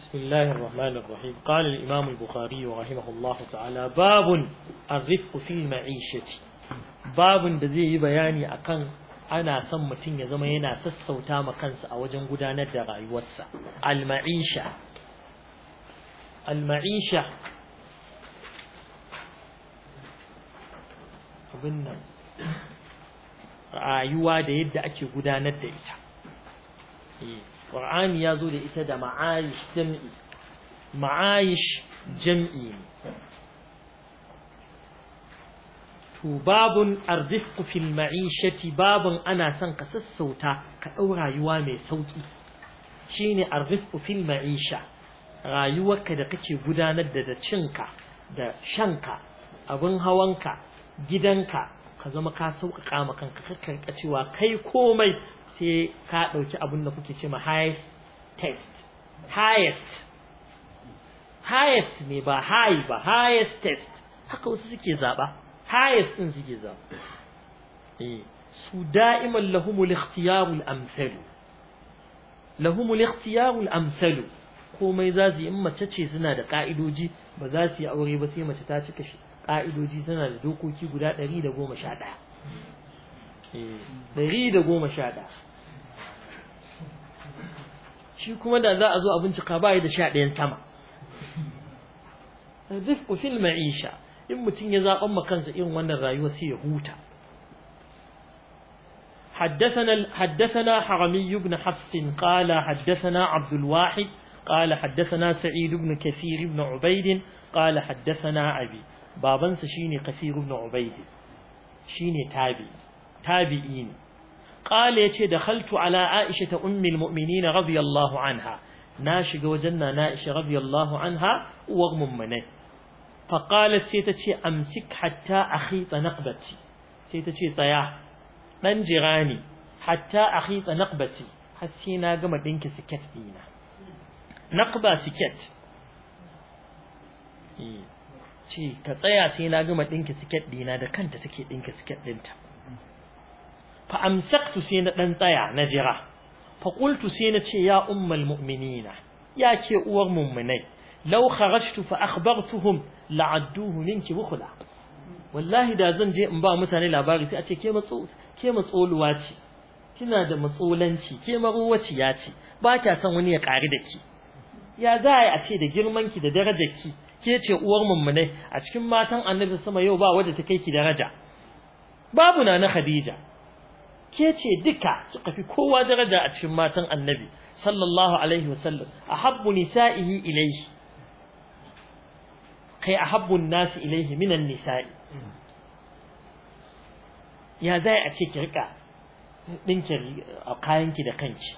بسم الله الرحمن الرحيم قال الإمام البخاري رحمه الله تعالى باب الرفق في المعيشة باب da zai yi bayani akan ana son mutum ya zama yana sassauta ma kansa a wajen gudanar da rayuwarsa al-ma'isha al-ma'isha abin nan rayuwa da yadda ake gudanar da ita Qur'ani ya zo da ita da ma'ayish jam'i ma'ayish jam'i to babun arzifku fil ma'ishati babun ana son ka sassauta ka ɗau rayuwa mai sauki shine arzifku fil ma'isha rayuwarka da kake gudanar da da cinka da shanka abin hawanka gidanka ka zama ka sauƙaƙa ma kanka kakka cewa kai komai sai ka ɗauki abin da kuke ce ma highest test highest highest ne ba high ba highest test haka wasu suke zaɓa highest ɗin suke zaɓa eh su da'iman lahumul ikhtiyarul amsalu lahumul ikhtiyarul amsalu komai za su yi in mace ce suna da ka'idoji ba za su yi aure ba sai mace ta cika shi ka'idoji suna da dokoki guda ɗari da goma sha ɗaya ɗari da goma sha ɗaya shi kuma da za a zo a bincika ba da sha ɗayan sama rizqu fil ma'isha in mutum ya zaɓan ma kansa irin wannan rayuwa sai ya huta حدثنا حدثنا حرمي بن حفص قال حدثنا عبد الواحد قال حدثنا سعيد بن كثير بن عبيد قال حدثنا أبي بابا شيني كثير بن عبيد شيني تابي تابعين قال يتي دخلت على عائشة أم المؤمنين رضي الله عنها ناشق وجنا نائشة رضي الله عنها وغم منه فقالت سيتشي أمسك حتى أخيط نقبتي سيتشي طياه ɗan jira ne hatta a hitsa naqbati har sai na gama ɗinki siket ɗina naqba siket ce ka tsaya sai na gama ɗinki siket ɗina da kanta take ɗinki siket ɗinta fa amsaktu sai na ɗan tsaya na jira fa qultu sai na ce ya ummal mu'minina ya ke uwar mummunai law kharajtu fa akhbartuhum la'adduhu minki bukhla wallahi da zan je in ba mutane labari sai a ce ke matso ke matsoluwa ce kina da matsolanci ke maruwaciya ce ba kya son wani ya ƙari da ki ya za a ce da girman ki da darajar ki ke ce uwar mummunai a cikin matan annabi sama yau ba wadda ta kai ki daraja babu na na khadija ke ce duka suka fi kowa daraja a cikin matan annabi sallallahu alaihi wasallam ahabbu nisa'ihi ilayhi kai ahabbu nasi ilayhi minan nisa'i ya zai a ce ki rika dinki a kayanki da kanki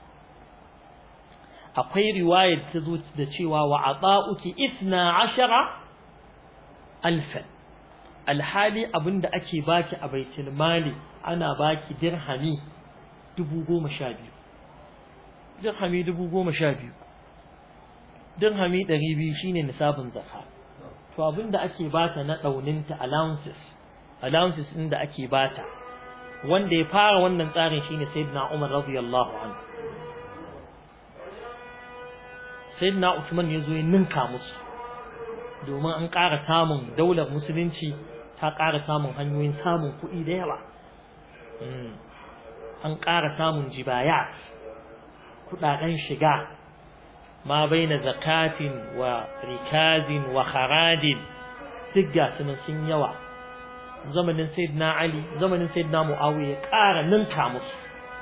akwai riwayar ta zo da cewa wa ata'uki isna ashara alfan alhali abinda ake baki a baitul mali ana baki dirhami dubu goma sha biyu dirhami dubu goma sha biyu dirhami ɗari biyu shine nisabin zakka to abinda ake bata na ɗauninta allowances allowances ɗin da ake bata wanda ya fara wannan tsarin shine sayyidina Umar radiyallahu anhu sayyidina Uthman ya zo ya ninka musu domin an ƙara samun daular musulunci ta ƙara samun hanyoyin samun kuɗi da yawa an ƙara samun jibaya kuɗaɗen shiga ma baina zakatin wa rikazin wa kharadin duk ga sun yawa zamanin sayyidina Ali zamanin sayyidina Muawiya ƙara ninka musu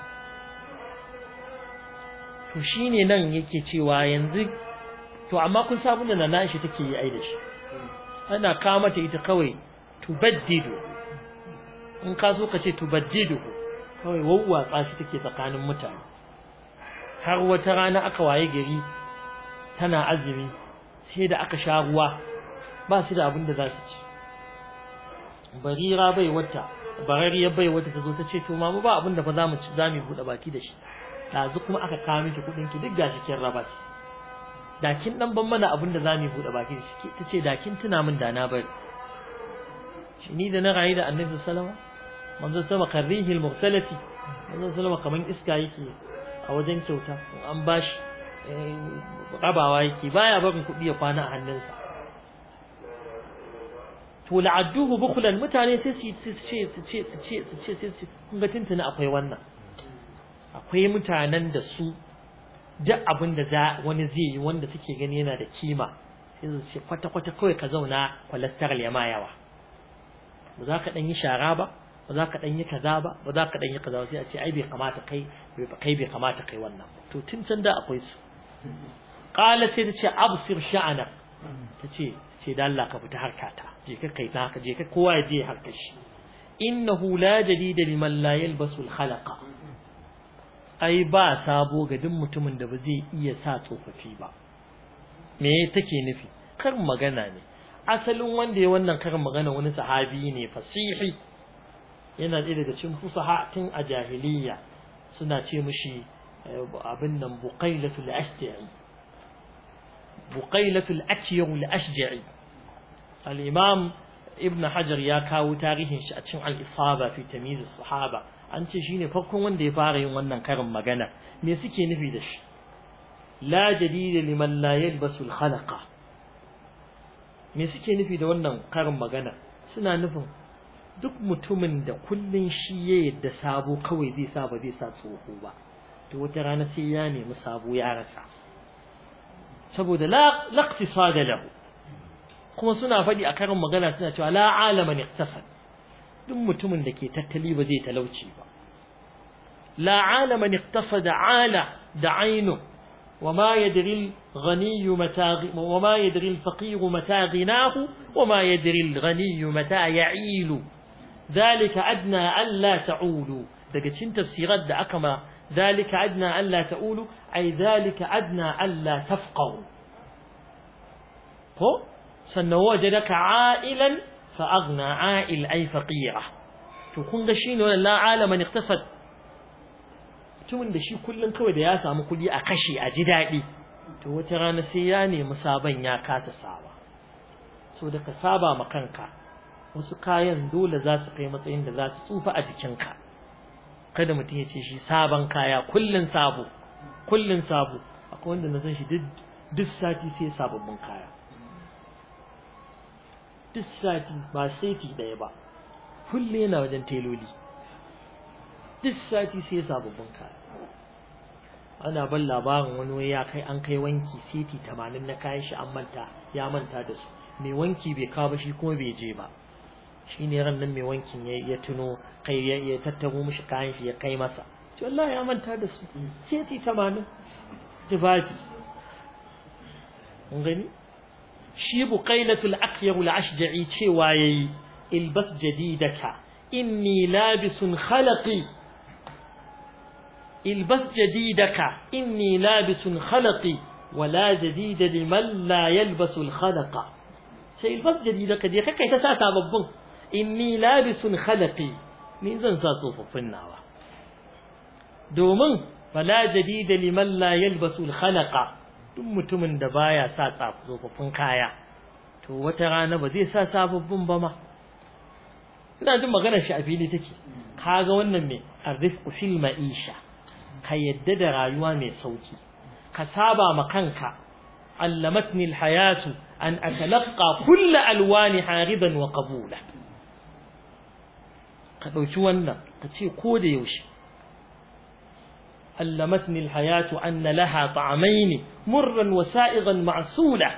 to shine nan yake cewa yanzu to amma kun sabu da nana shi take yi ai da shi ana ka mata ita kawai tubaddidu in ka so ka ce tubaddidu kawai wawwatsa shi take tsakanin mutane har wata rana aka waye gari tana azumi sai da aka sha ruwa ba su da abin da za su ci barira bai wata barariya bai wata ta zo ta ce to mamu ba abin da fa zamu ci zamu bude baki da shi dazu kuma aka kawo miki kudin ki duk gashi kin raba shi da kin dan ban mana abin da zamu bude baki da shi ta ce da kin tuna min da na bari shi ni da na rayu da annabi sallallahu alaihi wasallam manzo sama karrihi al-mursalati manzo sallama kaman iska yake a wajen kyauta an bashi rabawa yake baya barin kuɗi ya kwana a hannunsa to la'adduhu bukhlan mutane sai su ce su ce su ce su ce sai su kun ga tuntuna akwai wannan akwai mutanen da su duk abin da za wani zai yi wanda suke gani yana da kima sai su ce kwata kwata kawai ka zauna cholesterol ya ma yawa ba za ka dan yi shara ba ba za ka dan yi kaza ba ba za ka dan yi kaza sai a ce ai bai kamata kai kai bai kamata kai wannan to tun can da akwai su qala sai ta ce absir sha'ana ta ce ce da Allah ka fita harkata je ka kai ta haka je ka kowa ya je harkar shi innahu la jadida liman la yalbasu al-khalaqa ai ba sabo ga duk mutumin da ba zai iya sa tsofaffi ba me take nufi karin magana ne asalin wanda ya wannan karin magana wani sahabi ne fasihi yana ɗaya daga cikin fusaha tun a jahiliya suna ce mishi abin nan buqailatul ashja'i buqailatul akyawul ashja'i al-imam ibn hajar ya kawo tarihin shi a cikin al-isaba fi tamyiz as-sahaba an ce shine farkon wanda ya fara yin wannan karin magana me suke nufi da shi la jadida liman la yalbasu al-khalaqa me suke nufi da wannan karin magana suna nufin duk mutumin da kullun shi ya yadda sabo kawai zai sa ba zai sa tsoho ba to wata rana sai ya nemi sabo ya rasa saboda la laqtisada lahu kuma suna faɗi a karin magana suna cewa la alama iqtasad duk mutumin da ke tattali ba zai talauci ba la alama iqtasada ala da ainu وما يدري الغني متى وما يدري الفقير متى غناه وما يدري الغني متى يعيل ذلك أدنى ألا تعولوا daga cikin tafsirar da aka ma zalika adna alla ta'ulu ay zalika adna alla tafqahu ko sannan wajadaka a'ilan fa aghna a'il ay faqira to kun ga shine wannan la alaman iktasad mutumin da shi kullun kawai da ya samu kudi a kashe a ji dadi to wata rana sai ya nemi sabon ya kasa saba so da ka saba ma kanka wasu kayan dole za su kai matsayin da za su tsufa a jikinka kada mutum ya ce shi sabon kaya kullun sabo kullun sabo akwai wanda na san shi duk sati sai sababbin kaya duk sati ba seti ɗaya ba kulle yana wajen teloli duk sati sai sababbin kaya ana ban labarin wani wai ya kai an kai wanki seti tamanin na kayan shi an manta ya manta da su mai wanki bai kawo ba shi kuma bai je ba shi ne ran nan mai wankin ya tuno kai ya tattaro mishi kayan shi ya kai masa ce wallahi ya manta da su seti tamanin tufafi mun gani shi buqailatul aqyar al-ashja'i cewa yayi ilbas jadidaka inni labisun khalaqi ilbas jadidaka inni labisun khalaqi wala jadida liman la yalbasu al-khalaqa sai ilbas jadidaka dai kai ta sa sababbin inni labisun khalaqi ni zan sa tsofaffin nawa domin wala jadida liman la yalbasu al-khalaqa duk mutumin da baya sa tsofaffin kaya to wata rana ba zai sa sababbin ba ma ina jin maganar shi a fili take kaga wannan me arifqu fil ma'isha ka yadda da rayuwa mai sauki ka saba ma kanka allamatni alhayatu an atalaqqa kull alwani hariban wa qabula ka dauki wannan ka ce ko da yaushe علمتني الحياة أن لها طعمين مرا وسائغا معسولا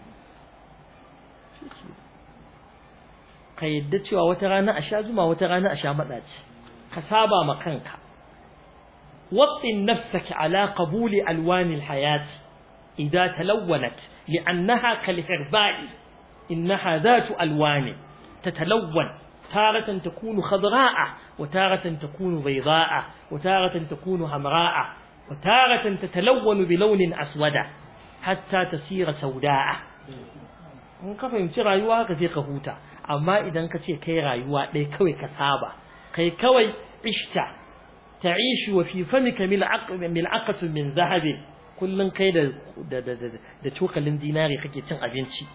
ka yadda cewa wata rana a sha zuma wata rana a sha maɗaci ka saba ma kanka watsin nafsaka ala qabuli alwani alhayat idza talawwanat li'annaha kalhirba'i innaha dhatu alwani tatalawwan تارة تكون خضراء وتارة تكون بيضاء وتارة تكون همراء وتارة تتلون بلون أسود حتى تصير سوداء in ka fahimci rayuwa haka sai ka huta amma idan ka ce kai rayuwa ɗaya kawai ka saba kai kawai ishta ta'ishu wa fi famika mil'aqatu min zahabin kullun kai da da da da cokalin dinari kake cin abinci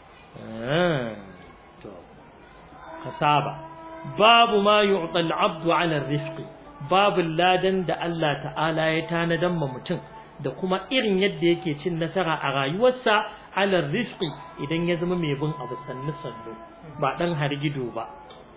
kasaba babu ma yu'ta al-'abdu 'ala ar-rifq babu ladan da Allah ta'ala ya tanadan ma mutum da kuma irin yadda yake cin nasara a rayuwarsa ala rizqi idan ya zama mai bin abu sannu sannu ba dan hargido ba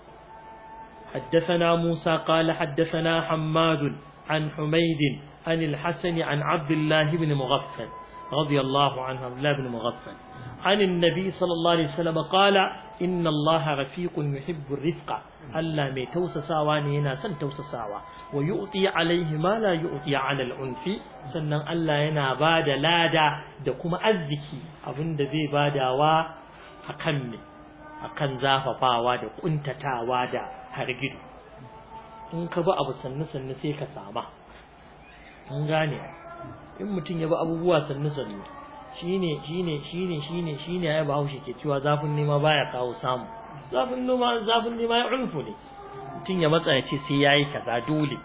حدثنا موسى قال حدثنا حماد عن حميد عن الحسن عن عبد الله بن مغفل رضي الله عنه عبد الله بن مغفل عن النبي صلى الله عليه وسلم قال إن الله رفيق يحب الرفق ألا مي توسساوا نينا سن توسساوا ويؤتي عليه ما لا يؤتي على العنف سنن ألا ينا بعد لادا da kuma arziki abinda zai badawa akan me akan zafafawa da kuntatawa da hargido in ka ba abu sannu sannu sai ka sama an gane in mutum ya ba abubuwa sannu sannu shine shine shine shine shine ya ba haushe ke cewa zafin nema baya kawo samu zafin nema zafin nema ya unfu ne mutum ya matsa ya ce sai yayi kaza dole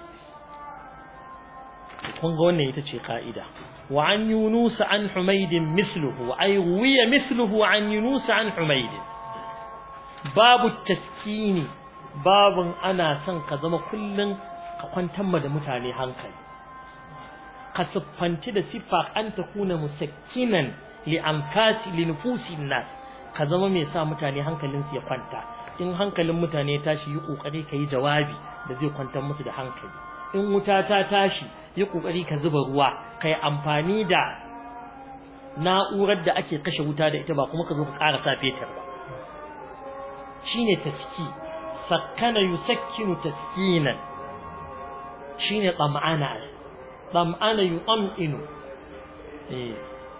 kun ga wannan ita ce ka'ida wa an yunus an humayd misluhu ay wiya misluhu an yunus an humayd babu taskini babun ana son ka zama kullun ka kwantar da mutane hankali ka siffanci da siffa an ta kuna musakkinan li anfasi li nufusin nas ka zama mai sa mutane hankalin su ya kwanta in hankalin mutane ya tashi yi kokari kai jawabi da zai kwantar musu da hankali in wuta ta tashi yi kokari ka zuba ruwa kai amfani da na'urar da ake kashe wuta da ita ba kuma ka zo ka ƙara sa fetur ba shine taski sakkana yusakkinu taskinan shine tsam'ana طمأن يطمئن إيه.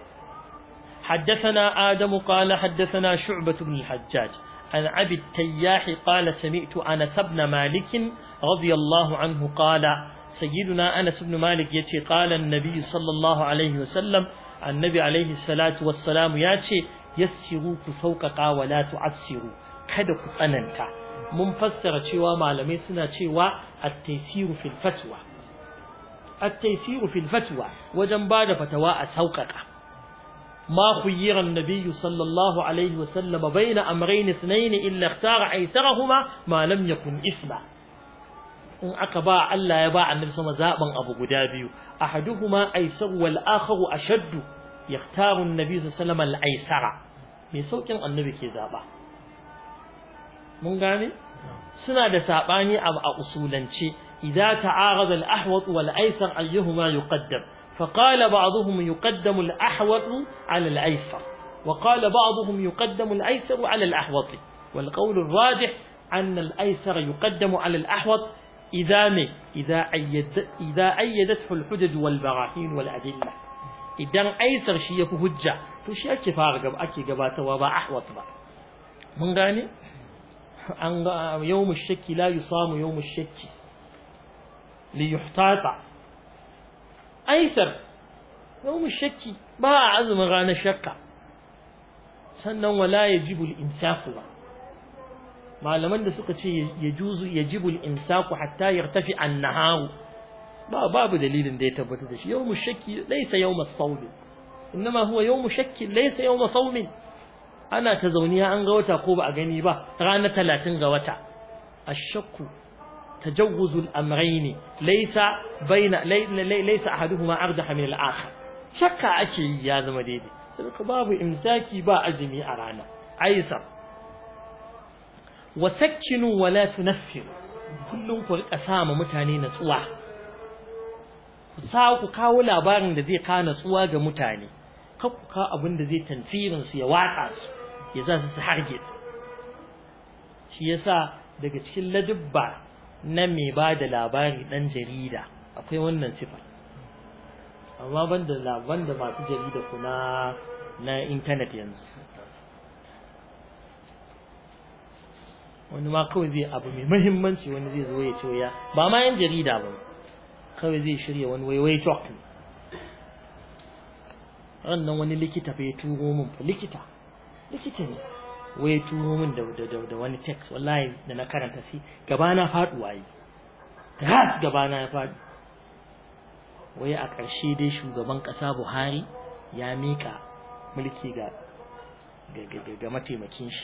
حدثنا آدم قال حدثنا شعبة بن الحجاج عن عبد التياح قال سمعت أنس بن مالك رضي الله عنه قال سيدنا أنس بن مالك يتي قال النبي صلى الله عليه وسلم النبي عليه الصلاة والسلام ياتي يسروا كسوققا ولا تعسروا kada ku tsananta mun fassara cewa malamai suna cewa at-taysiru fil fatwa التيسير في الفتوى وجن بعد فتوى أسوقك ما خير النبي صلى الله عليه وسلم بين أمرين اثنين إلا اختار أيسرهما ما لم يكن إثما in aka ba Allah ya ba annabi sama zaben abu guda biyu ahaduhuma aysar wal akharu ashaddu yaktaru annabi sallallahu alaihi wasallam al-aysara me saukin annabi ke zaba mun gane suna da sabani a usulance إذا تعارض الأحوط والأيسر أيهما يقدم فقال بعضهم يقدم الأحوط على الأيسر وقال بعضهم يقدم الأيسر على الأحوط والقول الراجح أن الأيسر يقدم على الأحوط إذا مي إذا أيد إذا أيدته الحجج والبراهين والأدلة إذا أيسر شيء هجة فشي أكي فارق أكي قبات وبا أحوط با من غاني يوم الشك لا يصام يوم الشك ليحتاط أيسر يوم الشك با عزم غانا شكا sannan wala yajibu al-imsaku ba malaman da suka ce yajuzu yajibu al-imsaku hatta yartafi an-naharu ba babu dalilin da ya tabbata da shi yawmu shakki laysa yawmu as-sawm inma huwa yawmu shakki laysa yawmu sawm ana ta zauniya an ga wata ko ba a gani ba ranar 30 ga wata ash-shakku تجوز الأمرين ليس بين ليس أحدهما أرجح من الآخر شك أكي يا زمديدي باب إمساكي با أزمي أرانا أيسر وسكنوا ولا تنفروا kullum ku rika sama mutane natsuwa ku sa ku kawo labarin da zai kawo natsuwa ga mutane kar ku kawo abin da zai tanfirin su ya watsa su ya za su su harge shi yasa daga cikin ladubba na mai ba da labari ɗan jarida akwai wannan sifa amma banda laban da masu jarida ku na na intanet yanzu wani ma kawai zai abu mai mahimmanci wani zai zo ya ce ya ba ma yan jarida ba kawai zai shirya wani waiwai talk rannan wani likita fa ya turo min likita likita ne wai turo min da da da wani text wallahi da na karanta shi gaba na faduwa yi ras gaba na ya fadi wai a ƙarshe dai shugaban ƙasa Buhari ya mika mulki ga ga ga mataimakin shi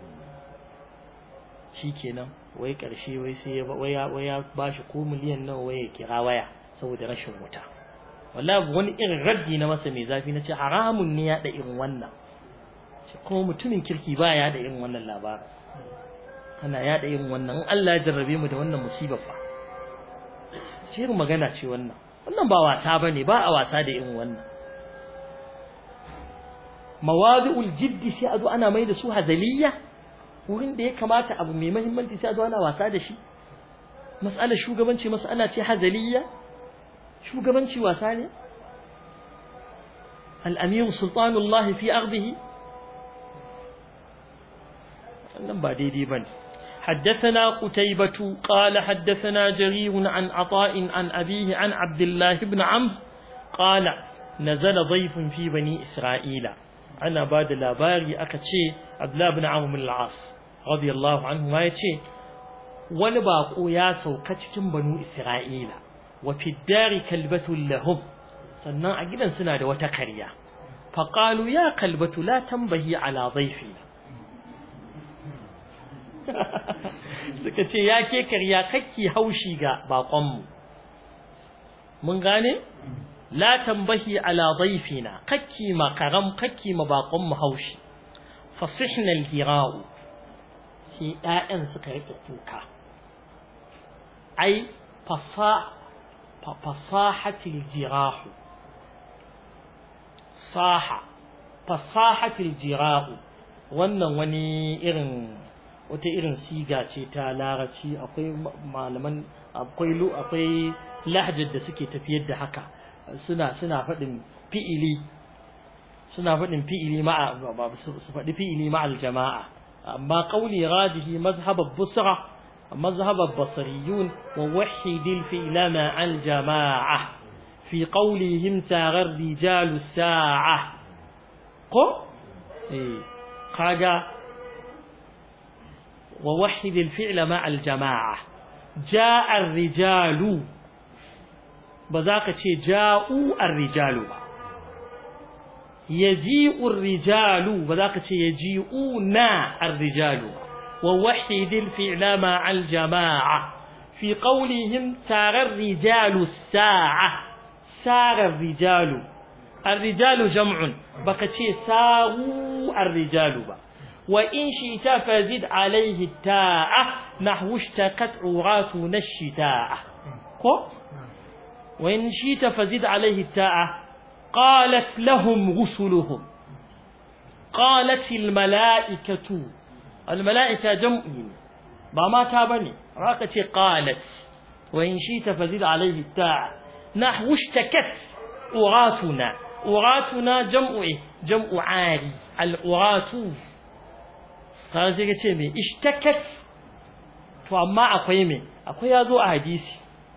shikenan wai ƙarshe wai sai ya wai ya wai ya bashi ko miliyan nawa wai ya kira waya saboda rashin wuta wallahi wani irin raddi na masa mai zafi na ce haramun ne ya da irin wannan kuma mutumin kirki ba ya da irin wannan labarin ana ya da irin wannan in Allah ya jarrabe mu da wannan musibar fa ce irin magana ce wannan wannan ba wasa bane ba a wasa da irin wannan mawadi'ul jiddi sai a zo ana mai da su hazaliya wurin da ya kamata abu mai muhimmanci sai a zo ana wasa da shi mas'alar shugabanci mas'ala ce hazaliya shugabanci wasa ne al-amir sultanullahi fi ardihi wannan ba daidai bane حدثنا قتيبة قال حدثنا جرير عن عطاء عن أبيه عن عبد الله بن عمرو قال نزل ضيف في بني إسرائيل أنا بعد لاباري أكتشي عبد الله بن عمرو بن العاص رضي الله عنه ما يتشي ونباقوا يا سوكتكم بنو إسرائيل وفي الدار كلبة لهم sannan a gidan suna da wata karya faqalu ya kalbatu la tambahi ala dhayfi suka ce ya ke karya kakki haushi ga baƙonmu mun gane la tambahi ala dhaifina kakki ma karam kakki ma baƙonmu haushi fasihna alhira'u sai ɗayan suka rike kuka ai fasa fasahatil jirahu saha fasahatil jirahu wannan wani irin wata irin siga ce ta larabci akwai malaman akwai lu akwai lahjar da suke tafiyar da haka suna suna faɗin fi'ili suna faɗin fi'ili ma'a su faɗi fi'ili ma'al jama'a amma qawli radihi mazhab busra mazhab basriyun wa wahid al-fi'la ma'al jama'a fi qawlihim saghar rijalu sa'a ko eh kaga ووحد الفعل مع الجماعة جاء الرجال بذاك شيء جاءوا الرجال يجيء الرجال بذاك شيء يجيئون الرجال ووحد الفعل مع الجماعة في قولهم سار الرجال الساعة سار الرجال الرجال جمع بقى شيء ساغوا الرجال بقى وإن شئت فزد عليه التاء نحو اشتكت عراتنا الشتاء وإن شئت فزد عليه التاء قالت لهم رسلهم قالت الملائكة الملائكة جمع بما تابني راكتي قالت وإن شئت فزد عليه التاء نحو اشتكت عراتنا عراتنا جمع جمع عاري العرات kaga sai ka ce me ishtakat to amma akwai me akwai yazo a hadisi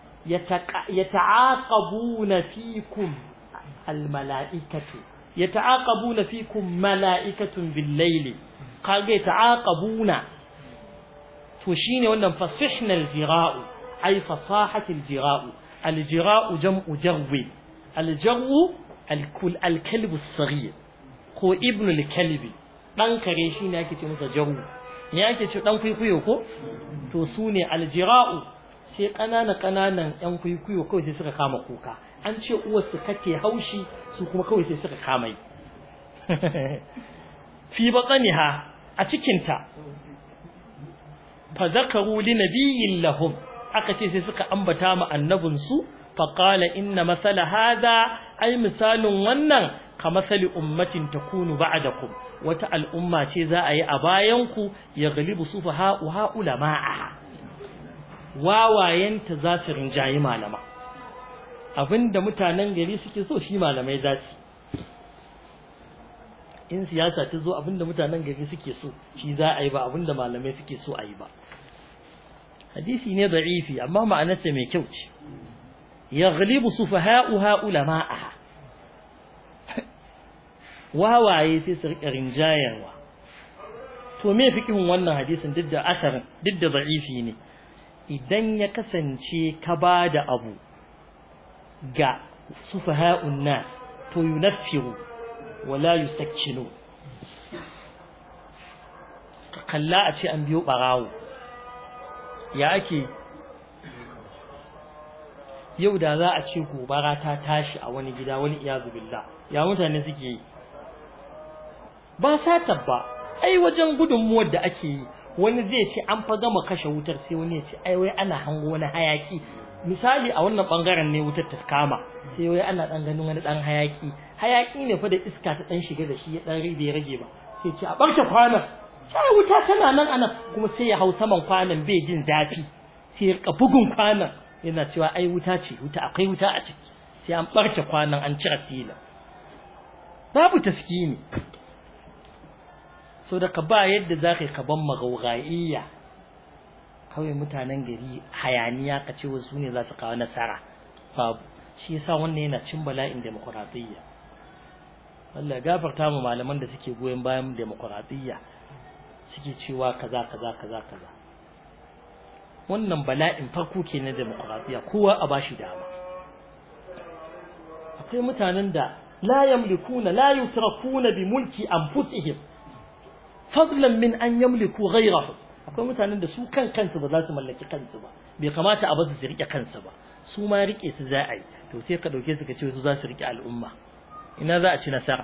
yata'aqabuna fikum almala'ikatu yata'aqabuna fikum mala'ikatun bil-layli kaga yata'aqabuna to shine wannan fasihna al-jira'u ay fasahati al-jira'u al-jira'u jam'u jarwi al-jarwu al-kul al-kalbu as-saghir ko ibnu al-kalbi dan kare shi ne ake ce masa jaru ne ake ce dan kuikuyo ko to su ne aljira'u sai kanana kananan yan kuikuyo kawai sai suka kama kuka an ce uwar su kake haushi su kuma kawai sai suka kama yi fi bataniha a cikin ta fa zakaru li nabiyyin lahum aka ce sai suka ambata ma annabin su fa qala inna masala hada ai misalin wannan ka masali ummatin takunu ba'dakum wata al'umma ce za a yi a bayanku ya galibu su fa ha'uha ulama'a wawayenta za su rinjayi malama abinda mutanen gari suke so shi malamai za su in siyasa ta zo abinda mutanen gari suke so shi za a yi ba abinda malamai suke so a yi ba hadisi ne da'ifi amma ma'anarsa mai kyau ce ya galibu su fa ha'uha ulama'a wawaye sai su rika rinjayarwa to me fikin wannan hadisin duk da asarin duk da da'ifi ne idan ya kasance ka ba da abu ga sufaha'un nas to yunaffiru wala yusakkinu ka kalla a ce an biyo barawo ya ake yau da za a ce gobara ta tashi a wani gida wani iyazu billah ya mutane suke yi ba sata ba ai wajen gudunmuwar da ake yi wani zai ce an fa gama kashe wutar sai wani ya ce ai wai ana hango wani hayaki misali a wannan bangaren ne wutar ta kama sai wai ana dan ganin wani dan hayaki hayaki ne fa da iska ta dan shiga da shi ya dan ribe ya rage ba sai ce a barke kwanan sai wuta tana nan anan kuma sai ya hau saman kwanan bai jin zafi sai ya rika bugun kwanan yana cewa ai wuta ce wuta akwai wuta a ciki sai an barke kwanan an cire fila babu taskini so da ka ba yadda za ka yi ka ban magaugaiya kawai mutanen gari hayaniya ka ce wasu ne za su kawo nasara babu shi yasa wannan yana cin bala'in demokuraɗiyya Allah ya gafarta mu malaman da suke goyon bayan demokuraɗiyya suke cewa kaza kaza kaza kaza wannan bala'in farko ke na demokuraɗiyya kowa a bashi dama akwai mutanen da la yamlikuna la yutrakuna bi mulki anfusihim fadlan min an yamliku ghayrahu akwai mutanen da su kan kansu ba za su mallaki kansu ba bai kamata a basu su rike kansu ba su ma rike su za a yi to sai ka dauke su ka ce su za su rike al'umma ina za a ci nasara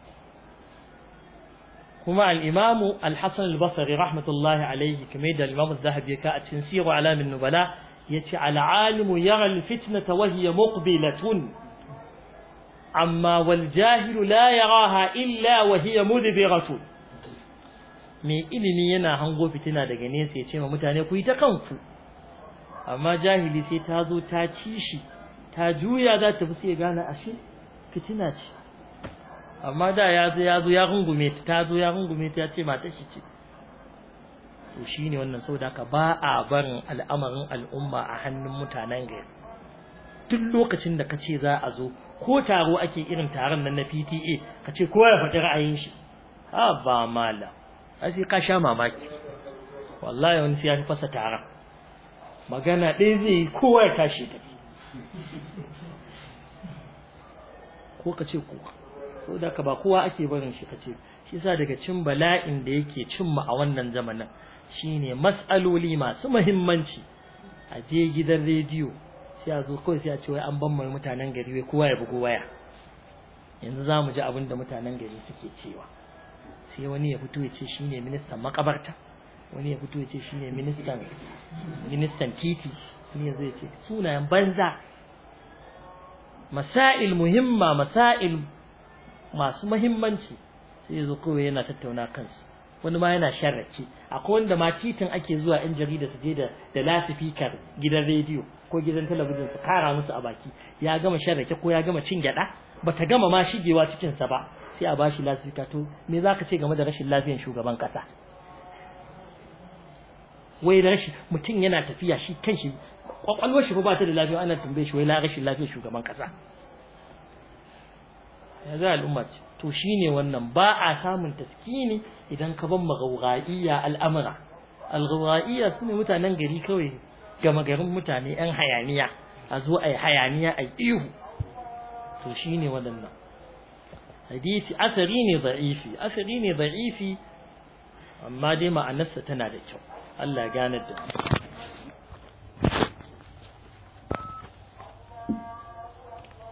kuma al-imamu al-hasan al-basri rahmatullahi alayhi kamar da al-imamu az-zahabi ka a cikin siru alamin nubala yace al-alimu yara al-fitnata wa hiya muqbilatun amma wal jahilu la yaraha illa wa hiya mudbiratun mai ilimi yana hango fitina daga nesa ya ce ma mutane ku yi ta kanku amma jahili sai ta zo ta ci shi ta juya za ta fi sai gane ashe fitina ce amma da ya zo ya zo ya rungume ta ta zo ya rungume ta ya ce mata shi ce to shine wannan saboda haka ba a barin al'amarin al'umma a hannun mutanen gari duk lokacin da kace za a zo ko taro ake irin taron nan na PTA kace kowa ya faɗi ra'ayin shi ha ba malam ai sai ka sha mamaki wallahi wani sai ya fasa taron magana ɗaya zai yi kowa ya tashi ta ko ka ce kuka so da ka ba kowa ake barin shi ka ce shi yasa daga cin bala'in da yake cin mu a wannan zamanin shine mas'aloli masu muhimmanci a je gidan rediyo sai a zo kawai sai a ce wai an ban mai mutanen gari wai kowa ya bugo waya yanzu za mu ji abin da mutanen gari suke cewa sai wani ya fito ya ce shine ministan makabarta wani ya fito ya ce shine ministan ministan titi wani ya zai ce sunayen banza masail muhimma masail masu muhimmanci sai ya zo kawai yana tattauna kansu wani ma yana sharrake akwai wanda ma titin ake zuwa yan jarida su je da da lasifikar gidan rediyo ko gidan talabijin su kara musu a baki ya gama sharrake ko ya gama cin gyada bata gama ma shigewa cikin sa ba sai a bashi lasifika to me zaka ce game da rashin lafiyar shugaban kasa wai rashin mutum yana tafiya shi kanshi kwakwalwar shi ba ta da lafiya ana tambaye shi wai la rashin lafiyar shugaban kasa ya za al'umma ce to shine wannan ba a samun taskini idan ka ban magauraiya al'amura al su ne mutanen gari kawai gama garin mutane yan hayaniya a zo a yi hayaniya a ihu to shine waɗannan hadisi asari ne da'ifi asari ne da'ifi amma dai ma'anarsa tana da kyau Allah ya gane da